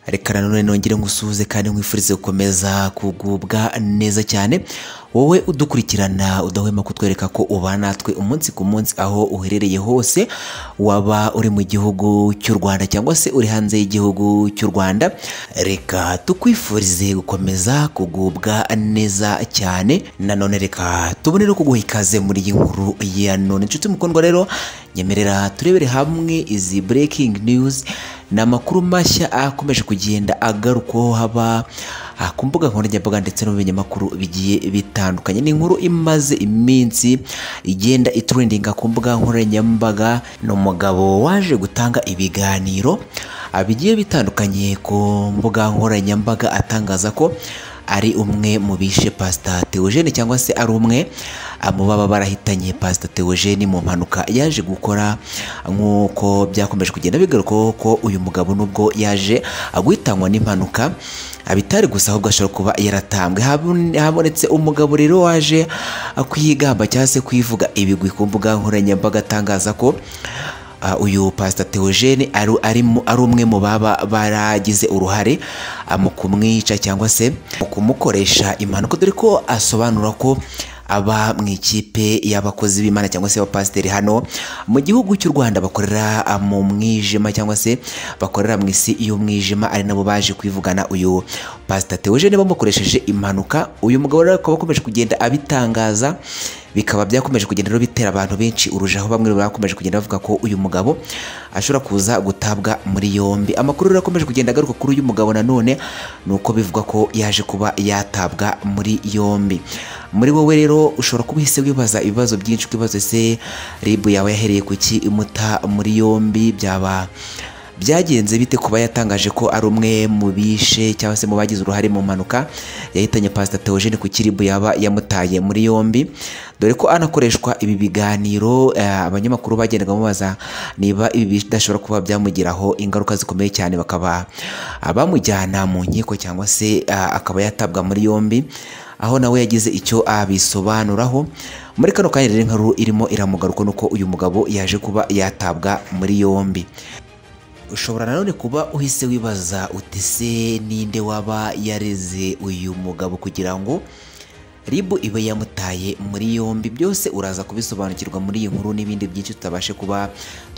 reka nanone nongere ngusuhuze kandi nkwifurize gukomeza kugubwa neza cyane wowe udukurikirana udahwema kutwereka ko ubana natwe umunsi ku munsi aho uherereye hose waba uri mu gihugu cy'u rwanda cyangwa se uri hanze y'igihugu cy'u rwanda reka tukwifurize gukomeza kugubwa neza cyane nanone reka tubone no kuguha ikaze muri iyi nkuru ya none inshuti mukundwa rero nyemerera turebere hamwe izi breaking news ni amakuru mashya akomeje kugenda agarukwaho haba aha ku mbuga nkoranyambaga ndetse no mu binyamakuru bigiye bitandukanye ni inkuru imaze iminsi igenda itrendinga ku mbuga nkoranyambaga ni umugabo waje gutanga ibiganiro bigiye bitandukanye ku mbuga nkoranyambaga atangaza ko ari umwe mu bishe pasita Theogene cyangwa se ari umwe mu baba barahitanye pasita Theogene mu mpanuka yaje gukora nk'uko byakomeje kugenda bigarukwaho ko uyu mugabo nubwo yaje guhitanwa n'impanuka bitari gusa ahubwo ashobora kuba yaratambwe habonetse umugabo rero waje kwigamba cyangwa se kwivuga ibigwi ku mbuga nkoranyambaga atangaza ko uyu pasita Theogene ari umwe mu baba baragize uruhare mu kumwica cyangwa se mu kumukoresha impanuka dore ko asobanura ko aba mu ikipe y'abakozi b'imana cyangwa se abapasiteri hano mu gihugu cy'u rwanda bakorera mu mwijima cyangwa se bakorera mu isi y'umwijima ari nabo baje kwivugana uyu pasita Theogene bamukoresheje impanuka uyu mugabo rero akaba akomeje kugenda abitangaza bikaba byakomeje kugenda rero bitera abantu benshi urujaho bamwe bakomeje kugenda bavuga ko uyu mugabo ashobora kuza gutabwa muri yombi amakuru rero akomeje kugenda agaruka kuri uyu mugabo nanone ni uko bivugwa ko yaje kuba yatabwa muri yombi muri wowe rero ushobora kuba uhise wibaza ibibazo byinshi ukibaza ese ribu yawe yahereye ku ki imuta muri yombi byaba byagenze bite kuba yatangaje ko ari umwe mu bishe cyangwa se mu bagize uruhare mu mpanuka yahitanye pasita Theogene ku kiribu yaba yamutaye muri yombi dore ko anakoreshwa ibi biganiro abanyamakuru bagendaga bamubaza niba ibi bidashobora kuba byamugiraho ingaruka zikomeye cyane bakaba bamujyana mu nkiko cyangwa se akaba yatabwa muri yombi aho nawe yagize icyo abisobanuraho muri kano kanya rero inkuru irimo iramugaruka nuko uyu mugabo yaje kuba yatabwa muri yombi ushobora nanone kuba uhise wibaza uti se ninde waba yareze uyu mugabo kugira ngo ribu ibe yamutaye muri yombi byose uraza kubisobanukirwa muri iyi nkuru n'ibindi byinshi tutabashe kuba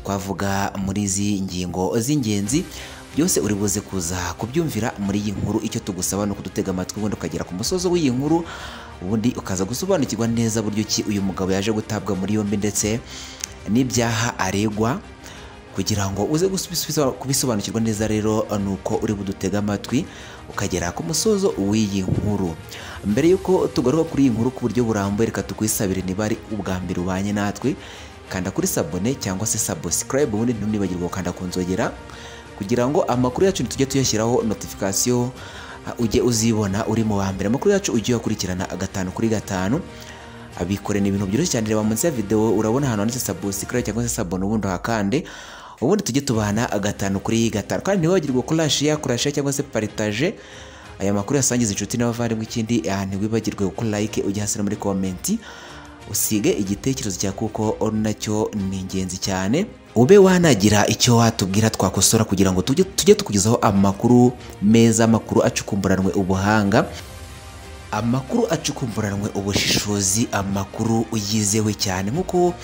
twavuga muri izi ngingo z'ingenzi byose uri buze kuza kubyumvira muri iyi nkuru icyo tugusaba ni ukudutega amatwi ubundi ukagera ku musozo w'iyi nkuru ubundi ukaza gusobanukirwa neza buryo ki uyu mugabo yaje gutabwa muri yombi ndetse n'ibyaha aregwa kugira ngo uze kubisobanukirwa neza rero ni uko uri budutega amatwi ukagera ku musozo w'iyi nkuru mbere y'uko tugaruka kuri iyi nkuru ku buryo burambuye reka tukwisabire niba ari ubwa mbere ubanye natwe kanda kuri sabone cyangwa se sabusikarayibu ubundi ntunibagirwe gukanda ku nzogera kugira ngo amakuru yacu tujye tuyashyiraho notifikasiyo ujye uzibona uri mu wa mbere amakuru yacu ujye uyakurikirana gatanu kuri gatanu abikorera ibintu byoroshye cyane reba munsi ya videwo urabona ahantu handitse sabusikarayibu cyangwa se sabone ubundi uhakande ubundi tujye tubana gatanu kuri gatanu kandi ntiwibagirwe kurashiya kurashiya cyangwa se paritaje aya makuru yasangiza inshuti n'abavandimwe ikindi ntiwibagirwe gukora like ujye hasi no muri komenti usige igitekerezo cya kuko nacyo ni ingenzi cyane ube wanagira icyo watubwira twakosora kugira ngo tujye tukugezaho amakuru meza amakuru acukumburanwe ubuhanga amakuru acukumburanwe ubushishozi amakuru yizewe cyane nk'uko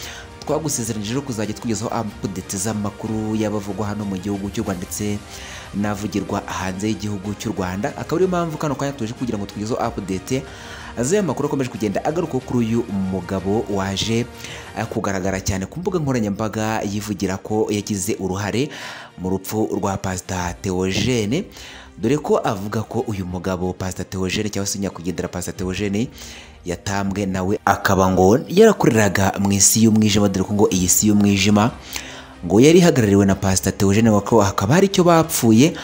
twagusezeranyije rero kuzajya tugezaho apudeti z'amakuru y'abavugwa hano mu gihugu cy'u Rwanda ndetse n'avugirwa hanze y'igihugu cy'u Rwanda akaba ariyo mpamvu kano kanya tuje kugira ngo tugezeho apudeti z'aya makuru akomeje kugenda agaruka kuri uyu mugabo waje kugaragara cyane ku mbuga nkoranyambaga yivugira ko yagize uruhare mu rupfu rwa pasita Theogene dore ko avuga ko uyu mugabo pasita Theogene cyangwa se nyakwigendera pasita Theogene yatambwe nawe akaba ngo yarakoreraga mu isi y'umwijima dore ko ngo iyi si y'umwijima ngo yari ihagarariwe na pasita Theogene ko hakaba hari icyo bapfuye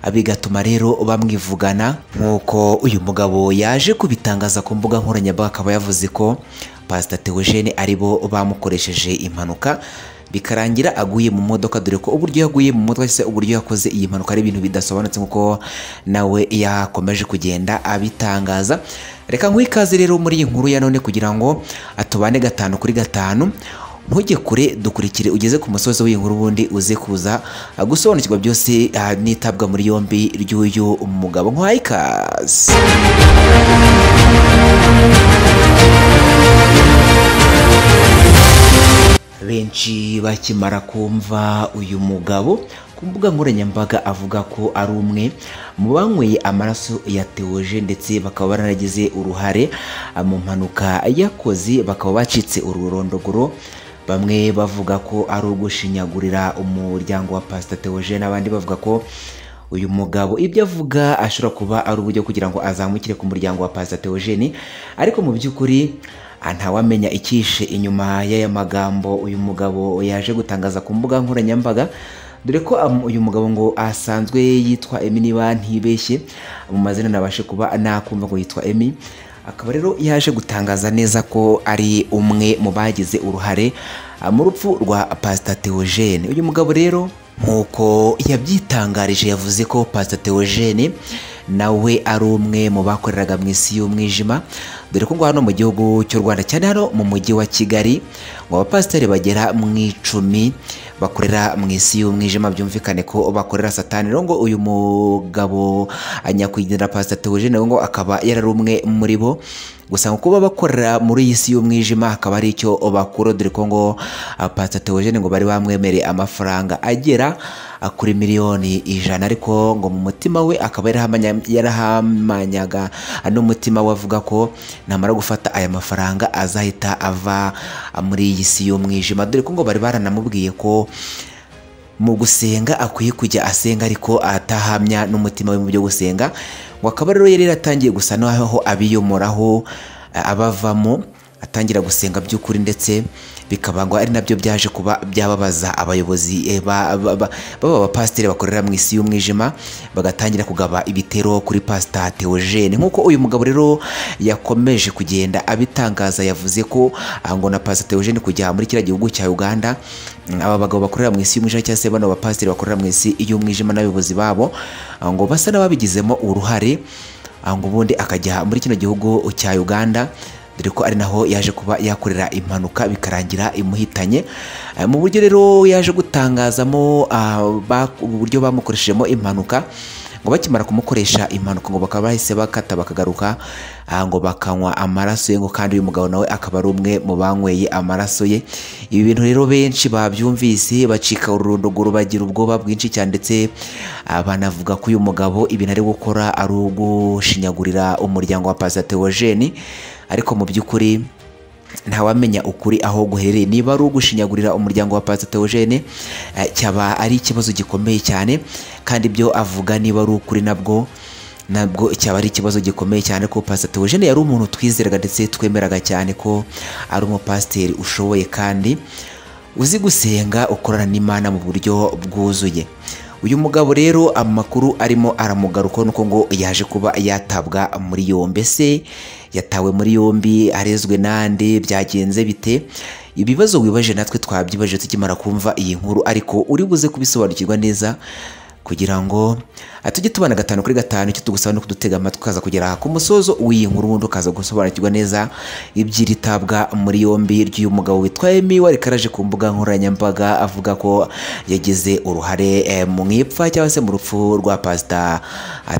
bigatuma rero bamwivugana nk'uko uyu mugabo yaje kubitangaza ku mbuga nkoranyambaga akaba yavuze ko pasita Theogene aribo bamukoresheje impanuka bikarangira aguye mu modoka dore ko uburyo yaguye mu modoka se uburyo yakoze iyi mpanuka ari ibintu bidasobanutse nk'uko nawe yakomeje kugenda abitangaza reka nk'ikaze rero muri iyi nkuru ya none kugira ngo atubane gatanu kuri gatanu ntujye kure dukurikire ugeze ku musozi w'inkuru ubundi uze kuza gusobanukirwa byose ah, n'itabwa muri yombi ry'uyu mugabo nkwaye ikaze benshi bakimara kumva uyu mugabo ku mbuga nkoranyambaga avuga ko ari umwe mu banyweye amaraso ya tewoje ndetse bakaba baranagize uruhare mu mpanuka yakoze bakaba bacitse ururondogoro bamwe bavuga ko ari ugushinyagurira umuryango wa pasita tewoje n'abandi bavuga ko uyu mugabo ibyo avuga ashobora kuba ari uburyo kugira ngo azamukire ku muryango wa pasita teogene ariko mu by'ukuri ah, ntawamenya icyishe inyuma y'aya magambo uyu mugabo yaje gutangaza ku mbuga nkoranyambaga dore ko am- uyu mugabo ngo asanzwe yitwa emi niba ntibeshye mu mazina nabashe kuba nakumva ngo yitwa emi akaba rero yaje gutangaza neza ko ari umwe mu bagize uruhare ah, mu rupfu rwa pasita teogene uyu mugabo rero nk'uko yabyitangarije yavuze ko pasita teogene nawe ari umwe mu bakoreraga mu isi y'umwijima dore ko ngo hano mu gihugu cy'u rwanda cyane hano mu mujyi wa kigali ngo abapasiteri bagera mu icumi bakorera mu isi y'umwijima byumvikane ko bakorera satani rero ngo uyu mugabo nyakwigendera pasita teogene ngo akaba yari ari umwe muri bo gusa ngo kuba bakorera muri iyi si y'umwijima hakaba hari icyo bakura dore ko ngo ah, pastor Theogene ngo bari bamwemereye amafaranga agera ah, kuri miliyoni ijana ariko ngo mu mutima we akaba yarahamanya- yarahamanyaga ah, n'umutima we avuga ko namara gufata aya mafaranga azahita ava ah, muri iyi si y'umwijima dore ko ngo bari baranamubwiye ko mu gusenga akwiye kujya asenga ariko atahamya n'umutima we mu byo gusenga ngo akaba rero yari yaratangiye gusa n'aho abiyomoraho a- abavamo atangira gusenga by'ukuri ndetse bikaba ngo ari nabyo byaje kuba byababaza abayobozi eh, ba- ba- ba- baba abapasiteri bakorera mu isi y'umwijima bagatangira kugaba ibitero kuri pasita teogene nk'uko uyu mugabo rero yakomeje kugenda abitangaza yavuze ko ah, ngo na pasita teogene kujya muri kiriya gihugu cya uganda Mm, aba bagabo bakorera mu isi y'umwijima cyangwa se bano bapasiteri bakorera mu isi y'umwijima n'abayobozi babo ah, ngo basa n'ababigizemo uruhare ah, ngo ubundi akajya muri kino gihugu cya uganda dore ko ari naho yaje kuba yakorera impanuka bikarangira imuhitanye Ah, mu buryo rero yaje gutangazamo ah, ba- uburyo bamukoreshejemo impanuka ngo bakimara kumukoresha impanuka ngo bakaba bahise bakata bakagaruka ah, ngo bakanywa amaraso ye ngo kandi uyu mugabo nawe akaba ari umwe mu banyweye amaraso ye ibi bintu rero benshi babyumvise bacika ururondogoro bagira ubwoba bwinshi cyane ndetse ah, banavuga ko uyu mugabo ibintu ari gukora ari ugushinyagurira umuryango wa pasita teogene ariko mu by'ukuri ntawamenya ukuri aho guherereye niba ari ugushinyagurira umuryango wa pasita teogene eh, cyaba ari ikibazo gikomeye cyane kandi ibyo avuga niba ari ukuri nabwo nabwo cyaba ari ikibazo gikomeye cyane ko pasita teogene yari umuntu twizeraga ndetse twemeraga cyane ko ari umupasiteri ushoboye kandi uzi gusenga ukorana n'imana mu buryo bwuzuye uyu mugabo rero amakuru arimo aramugarukaho nuko ngo yaje kuba yatabwa muri yombi ese yatawe muri yombi arezwe nande byagenze bite ibibazo wibaje natwe twabyibaje tukimara kumva iyi nkuru ariko uri buze kubisobanukirwa neza kugira ngo ah, tujye tubana gatanu kuri gatanu icyo tugusaba no kudutega amatwi ukaza kugera ku musozo w'iyi nkuru ubundi ukaza gusobanukirwa neza iby'iri tabwa muri yombi ry'uyu mugabo witwa Emi wari karaje ku mbuga nkoranyambaga avuga ko yagize uruhare eh, mu ipfa cyangwa se mu rupfu rwa pasita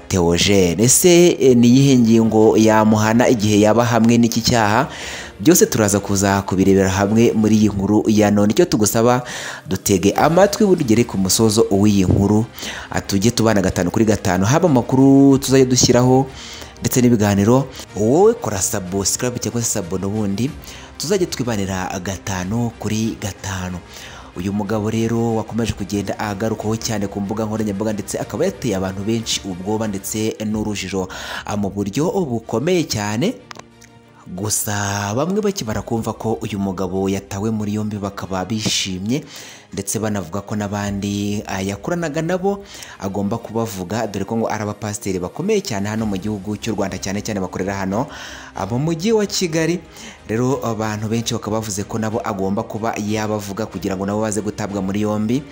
Theogene ese eh, ni iyihe ngingo yamuhana igihe yaba hamwe n'iki cyaha byose turaza kuza kubirebera hamwe muri iyi nkuru ya none icyo tugusaba dutege amatwi burugere ku musozo w'iyi nkuru ah, tujye tubana gatanu kuri gatanu haba amakuru tuzajya dushyiraho ndetse n'ibiganiro wowe kora subscribe cyangwa se sabona ubundi tuzajya twibanira gatanu kuri gatanu uyu mugabo rero wakomeje kugenda agarukaho cyane ku mbuga nkoranyambaga ndetse akaba yateye abantu benshi ubwoba ndetse n'urujijo ah, mu buryo bukomeye cyane gusa bamwe bakimara kumva ko uyu mugabo yatawe muri yombi bakaba bishimye ndetse banavuga ko n'abandi ah, yakoranaga nabo agomba kubavuga dore ko ngo ari abapasiteri bakomeye cyane hano mu gihugu cy'u Rwanda cyane cyane bakorera hano ah, mu mujyi wa Kigali rero abantu benshi bakaba bavuze ko nabo agomba kuba yabavuga kugira ngo nabo baze gutabwa muri yombi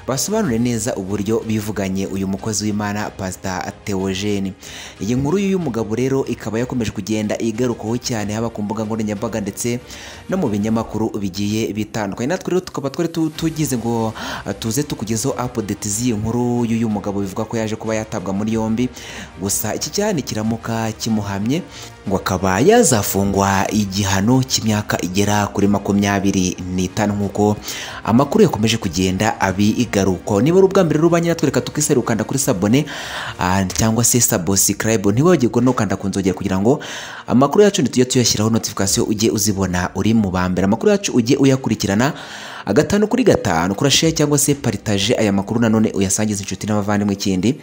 basobanure neza uburyo bivuganye uyu mukozi w'Imana Pastor Theogene iyi nkuru y'uyu mugabo rero ikaba yakomeje kugenda igarukaho cyane cyane haba ku mbuga nkoranyambaga ndetse no mu binyamakuru bigiye bitandukanye natwe rero tukaba twari tu- tugize ngo uh, tuze tukugezeho update z'iyi nkuru y'uyu mugabo bivuga ko yaje kuba yatabwa muri yombi gusa iki cyane kiramuka kimuhamye ngo akaba yazafungwa igihano cy'imyaka igera kuri makumyabiri n'itanu nk'uko amakuru yakomeje kugenda abigarukaho niba ari ubwa mbere rubanye natwe reka tukisere ukanda kuri sabone ah, cyangwa se subscribe ntiwagirwe no kanda ku nzogera kugira ngo amakuru yacu ntitujye tuyashyiraho notification ujye uzibona uri mu ba mbere amakuru yacu ujye uyakurikirana agatanu kuri gatanu kuri share cyangwa se paritaje aya makuru nanone uyasangize inshuti n'abavandimwe ikindi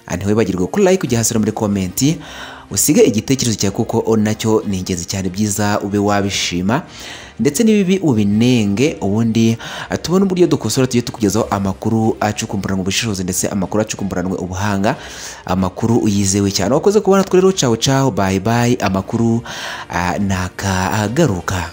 Ah, ntiwibagirwe ko like ujya hasi no muri komenti usige igitekerezo cyawe kuko o nacyo ni ingenzi cyane byiza ube wabishima ndetse n'ibibi ubinenge ubundi ah, tubone uburyo dukosora tujye tukugezaho amakuru acukumburanwe ubushishozi ndetse amakuru acukumburanwe ubuhanga amakuru yizewe cyane wakoze kubona twe rero caho caho bye bye amakuru ah, nakagaruka